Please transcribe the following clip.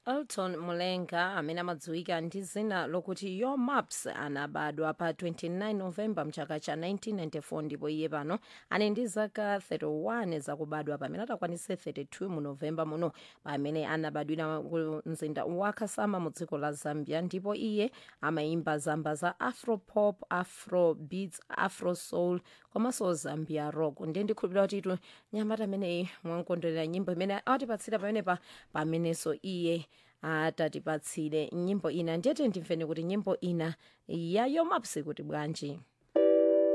elton mulenga amene amadziwika ndi dzina lokuti yo maps anabadwa pa 29 novemba mchaka cha 1994 ndipo iye pano ali ndi zaka 31 zakubadwa pamene atakwanitse 32 mu novemba muno pamene anabadwira ku mzinda wa kasama mu dziko la zambia ndipo iye amayimba zamba za afropop afro beats afro soul komanso zambia rock ndiye ndikhulupirira kuti itu nyamata ameneyi mwamkondwerera nyimbo imene awatipatsira pamenepa pamenenso iye atatipatsire nyimbo ina ndiyete ndimveni kuti nyimbo ina ya yomaps kuti bwanji